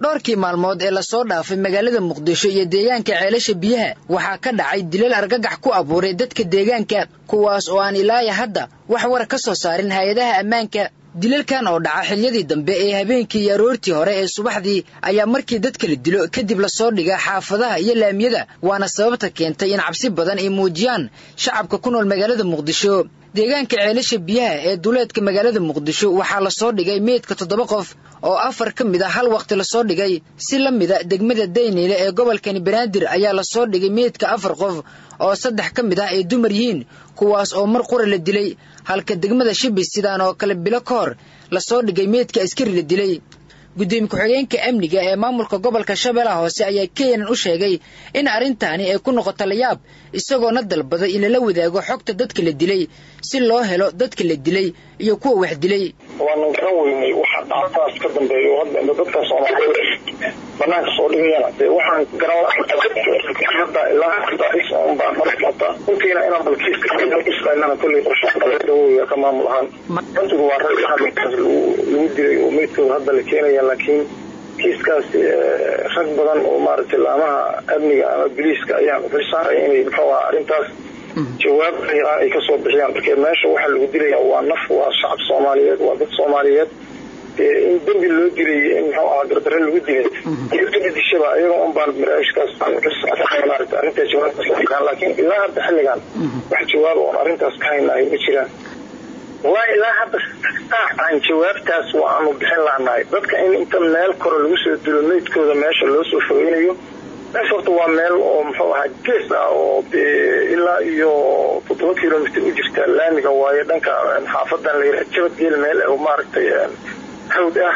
dhowrkii maalmood ee lasoo dhaafay magaalada muqdisho iyo deegaanka ceelasha biyaha waxaa ka dhacay dilal argagax ku abuuray dadka deegaanka kuwaas oo aan ilaaya hadda wax war ka soo saarin hay-adaha ammaanka dilalkan oo dhaca xiliyadii dambe ee habeenkii iyo aroortii hore ee subaxdii ayaa markii dadka la dilo kadib lasoo dhiga xaafadaha iyo laamiyada waana sababta keentay in cabsi badan ay muujiyaan shacabka ku nool magaalada muqdisho deegaanka ceelasha biyaha ee duleedka magaalada muqdisho waxaa lasoo dhigay meydka toddoba qof oo afar ka mid a hal waqti lasoo dhigay si la mida degmada dayniile ee gobolkani banaadir ayaa lasoo dhigay meydka afar qof oo saddex ka mid ah ay dumar yihiin kuwaas oo mar qura la dilay halka degmada shibis sidaan oo kale bilo ka hor lasoo dhigay meydka askari la dilay gudoomiye ku-xigeenka amniga ee maamulka gobolka shabeellaha hoose ayaa kenyan u sheegay in arrintaani ay ku noqoto layaab isagoona dalbaday in lala wadaago xogta dadka la dilay si loo helo dadka la dilay iyo kuwa wax dilay waanan garan weynay waxa dhacdaas ka dambeeya oo hadda inta dadka soomaaliyeed banaanka soo dhigayana dee waxaan garan ilaa baa marata runtiina inaan balkiiskaislanana kolley qorshe ka maamul ahaan runtigu waa rag hadalkaas lagu dilay oo meydkooda hadda la keenaya laakiin kiiskaas rag badan oo maaragtay laamaha amniga ama biliiska ayaan xil saaray inay muxuu aha arrintaas jawaab xiraa ay kasoo bixiyaan markee meesha waxaa lagu dilaya waa naf waa shacab soomaaliyeed waa dad soomaaliyeed in dembi loo dilay in muxuu ahaa dardare lagu dilay iyada dishaba iyaga un baan maraashkaas maarata arrintaa jawaabtaas laakiin ilaa hadda xilligan wax jawaaba oon arrintaas ka haynahay ma jiraan waa ilaa hadda aan jawaabtaas waanu bixin lahnahay dadka in inta meel kore lagu soo dilo meydkooda meesha loo soo fogeynayo meesha horta waa meel oo muxuu ahaa gees ah oo ilaa iyo toddoba kilomitr u jirta laamiga waaye dhanka xaafadan la yidhaha jabadgeel meel oo maaragtay hawd ah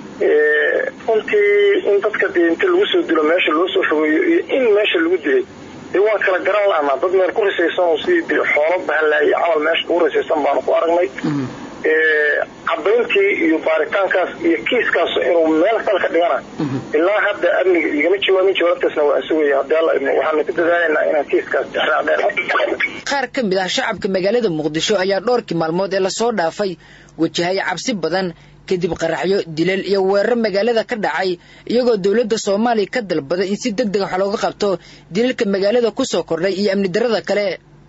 runtii in dadka dee inta lagu soo dilo meesha loo soo fogeeyo iyo in meesha lagu dilay dee waan kala garan lahnaa dad meel ku risaysan oo sidii xoolo bahalaayay camal meesha kugu risaysan baanu ku aragnay cadayntii iyo baaritaankaas iyo kiiskaas inuu meel dalka dhigana ilaa hadda amniga igama jawaabin jawaabtaasna waa sugaya haddii alla idmo waxaanu ku dadaalaynaa inaan kiiskaas dheer qaar ka mid ah shacabka magaalada muqdisho ayaa dhowrkii maalmood ee lasoo dhaafay wajahay cabsi badan kadib qaraxyo dilal iyo weerar magaalada ka dhacay iyagoo dowladda soomaaliya ka dalbaday in si deg deg wax looga qabto dilalka magaalada ku soo kordhay iyo amni darrada kale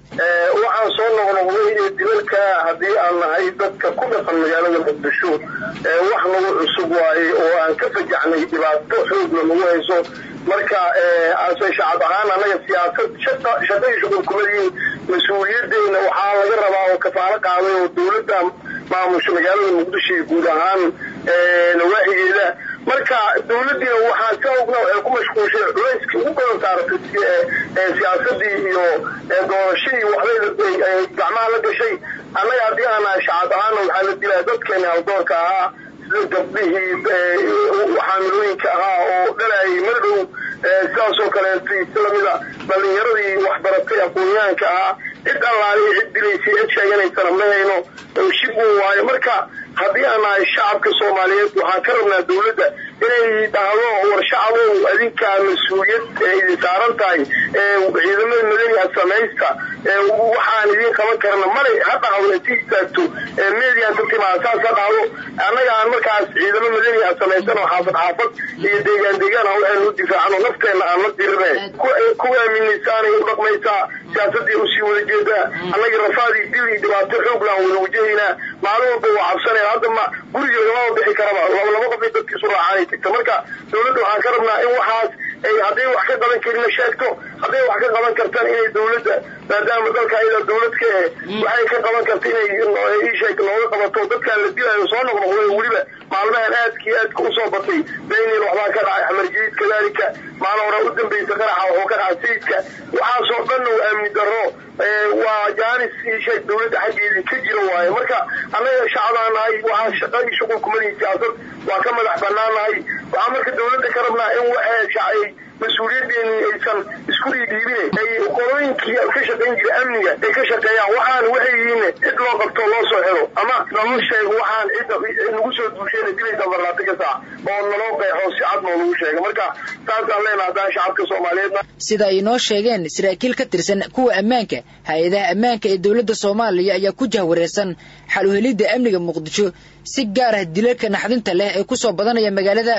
waxaan soo noqnoqday dilalka haddii aan nahay dadka ku dhaqan magaalada muqdisho wax nagu cusub waaye oo aan ka fajaxnay dhibaato xoogna nagu hayso marka ase shacab ahaan anaga siyaasad shaqay shuqulkumadiin mas-uuliyaddeena waxaa laga rabaa oo kafaalo qaaday oo dowladda maamusha magaalada muqdisho iyo guud ahaan nawaaxigeeda marka dowladdiina waxaan ka ogna waxay ku mashquulshay culayskii ugu badan saaratay siyaasadii iyo doorashadii waxbay gacmaha la gashay annaga haddii aan nahay shacab ahaana waxaa la dilaa dadkeena haldoorka ahaa sida gabdhihii xaamilooyinka ahaa oo dhalayay madhow sidaasoo kaleeto islamida dhalinyaradii waxbaratay aqoonyahanka ahaa cid allaaliya cid dilaysay cid sheeganaysana ma hayno shibun waayo marka haddii aan nahay shacabka soomaaliyeed waxaan ka rabnaa dowladda inay dhahdo war shacabow adinkaa mas-uuliyad idin saaran tahay ciidamada madaniha samaysta waxaan idin qaban karna malay ha dhahdo inti istaagto median ka timaada saas ha dhahdo annaga aan markaas ciidamo madaniha samaysano xaafad xaafad iyo deegaan deegaan ha waxaynu u difaacano nafteenna aan la dirine ku aaminaysaanay u dhaqmaysaa siyaasadii usii wada jeedaa annaga rafaadii dil iyo dhibaato xoog laan wada wajahaynaa maalin walba waa cabsanaya hadda ma guriga lagama bixi karaba laba laba qof ay dadkiisu raacaanay tagta marka dowladda waxaan ka rabnaa in waxaas ay hadday wax ka qaban karina sheegto hadday wax ka qaban kartaan inay dowladda maadaama dalka ayada dowlad ka eh waxay ka qaban karta inay isheeg nooga qabato dadkaan la dilayo soo noqnoqday weliba maalmahan aadkii aadka usoo batay daynil waxbaa ka dhacay xamar jadiid kadaalika maalin hore u dambaysa qaraxa wuxuu ka dhacay sayidka waxaasoo dhanna waa amni darro waa jaanis isheeg dowladda xaggeedii ka jira waaye marka annaga shacbaan nahay waxaa shaqadii shuqulkumadii siyaasad waa ka madax banaannahay waxaa marka dowladda ka rabnaa in waxay mas-uuliyadeeni aysan isku dhiidhiibine ay qolooyinkii ka shaqayn jira amniga ay ka shaqeeyaan waxaan waxay yihiin cid loo qabto loo soo xiro ama naloo sheego waxaan cidda nagu soo duushayna dilaysa farlaati ka saac oo naloo qeexo si cad noo lagu sheega marka saasaan leenaha haddaan shacabka soomaaliyeedna sida ay noo sheegeen saraakiil ka tirsan kuwa ammaanka hay-adaha ammaanka ee dowladda soomaaliya ayaa ku jahwareersan xal uhelidda amniga muqdisho si gaar ah dilalka naxdinta leh ee ku soo badanaya magaalada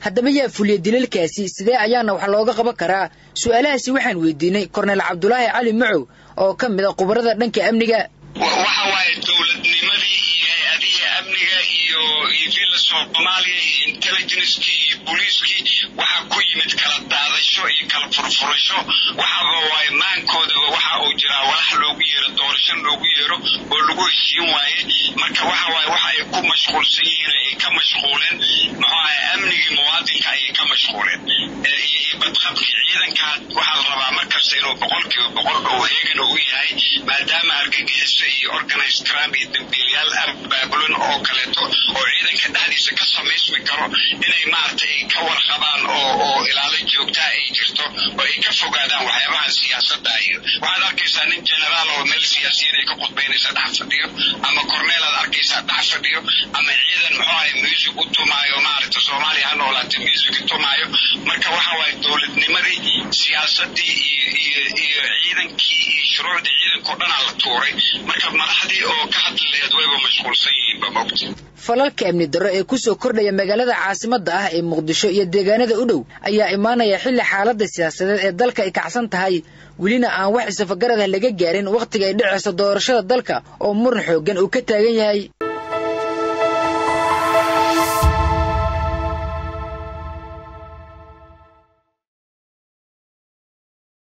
haddaba yaa fuliya dilalkaasi sidee ayaana wax looga qaban karaa su'aalahaasi waxaan weydiinay korneyl cabdulaahi cali macow oo ka mid a khubarada dhanka amniga waxa waaye dowladnimadii iyo hay-adihii amniga iyo iyo villa soomaaliya iyo intelligencekii iyo booliiskii waxaa ku yimid kala daadasho iyo kala furfurasho waxaaba waaye maankoodaba waxa uu jiraa walax loogu yeero doorasho loogu yeero oo lagu heshiin waaye marka waxa waaye waxa ay ku mashquulsan yihiin ay ka mashquuleen muxuu ahay amnigii muwaadinka ayay ka mashquuleen iyo badqabkii ciidanka waxaa la rabaa markasta inuu boqolkiiba boqol oo heegan u yahay maadaama argagixiso iyo organized crime iyo dambiilayaal abaabulan oo kaleeto oo ciidanka dhexdiisa ka samaysmi karo inay maaragtay ka warqabaan oo oo ilaalo joogtaa ay jirto oo ay ka fogaadaan waxyaabaha siyaasadda iyo waxaad arkaysaa nin generaal oo meel siyaasiyiin ay ka khudbaynaysa dhex fadhiyo ama corneel aad arkaysaa dhex fadhiyo ama ciidan muxuu ahay music u tumaayo maaragta soomaaliya ha noolaatay music tumaayo marka waxa waaye dowladnimadii siyaasadii iyo iyo iyo ciidankii iyo shuruucdii ciidankao dhanaa la tuuray marka madaxdii oo ka hadli laheed wayba mashquulsan yihiin ba mogta falalka amni darro ee ku soo kordhaya magaalada caasimadda ah ee muqdisho iyo deegaanada u dhow ayaa imaanaya xilli xaaladda siyaasadeed ee dalka ay kacsan tahay welina aan wax isafagarad ah laga gaarin wakhtiga ay dhicayso doorashada dalka oo muran xooggan uu ka taagan yahay